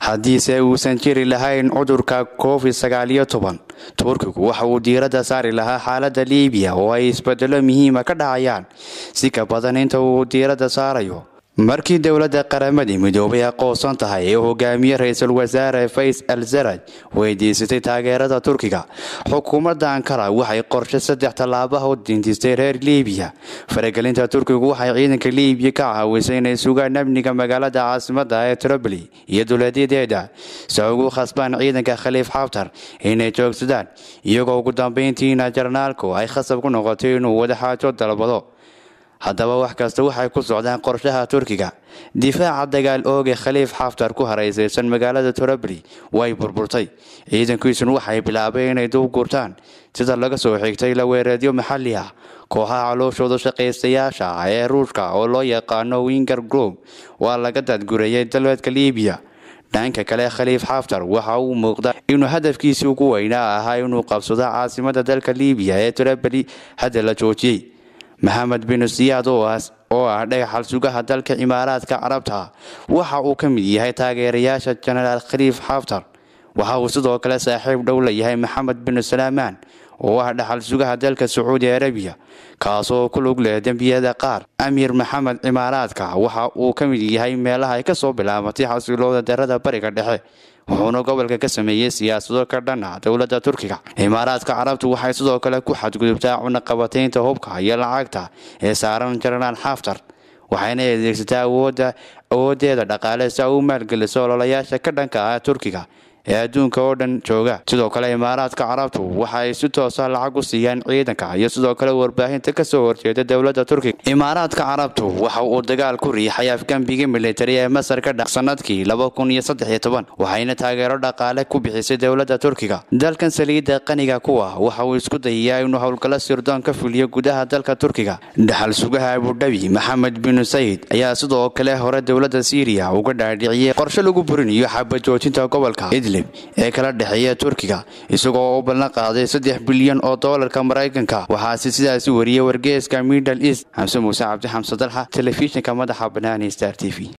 haddiise uusan jiri lahayn cudurka covid sagaaliyo toban turkigu waxa uu diiradda saari lahaa xaaladda liibiya oo ay isbedelo muhiima ka dhacayaan si ka badan inta uu diiradda saarayo markii dowladda qaramadii midoobay aqoonsan tahay ee hogaamiye ra-iisul wasaare fays al saraj weydiisatay taageerada turkiga xukuumadda ankara waxay qorshe saddex tallaabaha u dintistay reer liibiya faragelinta turkigu waxay ciidanka liibiya ka caawisay inay sugaan amniga magaalada caasimada ee troboli iyo duleedyadeeda si ay ugu khasbaan ciidanka khaliif xaftar inay joogsadaan iyagoo ugu dambeyntiina jarnaalku ay khasab ku noqotay inuu wadaxaajo dalbado haddaba wax kasta waxay ku socdaan qorshaha turkiga difaaca dagaal ooge khaliif xaftar ku haraysaysan magaalada torobli way burburtay ciidankiisuna waxay bilaabeen inay dub gurtaan sida laga soo xigtay laweereedyo maxalli ah kooxaha calooshooda shaqaystayaasha ah ee ruushka oo loo yaqaano winger group waa laga dadgurayay dalbeedka liibiya dhanka kale khaliif xaftar waxa uu muuqda inuu hadafkiisii ugu weynaa ahaa inuu qabsado caasimada dalka liibiya ee torobli hadda la joojiyey maxamed bin siyaad oo ah dhagaxal sugaha dalka imaaraadka carabta waxa uu ka mid yahay taageerayaasha jenaraal khaliif xaftar waxa uu sidoo kale saaxiib dhow la yahay maxamed bin salaamaan oo ah dhaxal sugaha dalka sacuudi arabiya kaasoo ku lug leh dembiyada qaar amiir maxamed cimaaraadka waxa uu ka mid yahay meelaha ay ka soo bilaabatay xasilooda darada bariga dhexe wuxuuna gobolka ka sameeyey siyaasado ka dhan ah dowladda turkiga imaaraadka carabtu waxay sidoo kale ku xadgudubtaa cunaqabataynta hubka iyo lacagta ee saaran jenaraal xaftar waxayna adeegsataa awoodeeda dhaqaale si ay u maalgeliso ololayaasha ka dhanka ah turkiga ee adduunka oo dhan jooga sidoo kale imaaraadka carabtu waxa ay si toosa lacag u siiyaan ciidanka iyo sidoo kale warbaahinta kasoo horjeeda dowladda turkiga imaaraadka carabtu waxa uu dagaal ku riixay afgambigii militari ee masar ka dha sanadkii waxayna taageero dhaqaale ku bixisay dowladda turkiga dalkan saliidda qaniga kuwa waxa uu isku dayayaa inuu howlgalo sirdoon ka fuliyo gudaha dalka turkiga dhaxal sugaha abudhabi maxamed bin sayid ayaa sidoo kale hore dowladda siiriya uga dhaadhiciyey qorshe lagu burinayo xabajoojinta gobolka ee kala dhexeeya turkiga isagoo u ballan qaaday saddex bilyan oo doolarka maraykanka waxaase sidaasi wariyey wargeeska middle east xamse muuse cabdi xamse dalxa telefishinka madaxa banaani star t v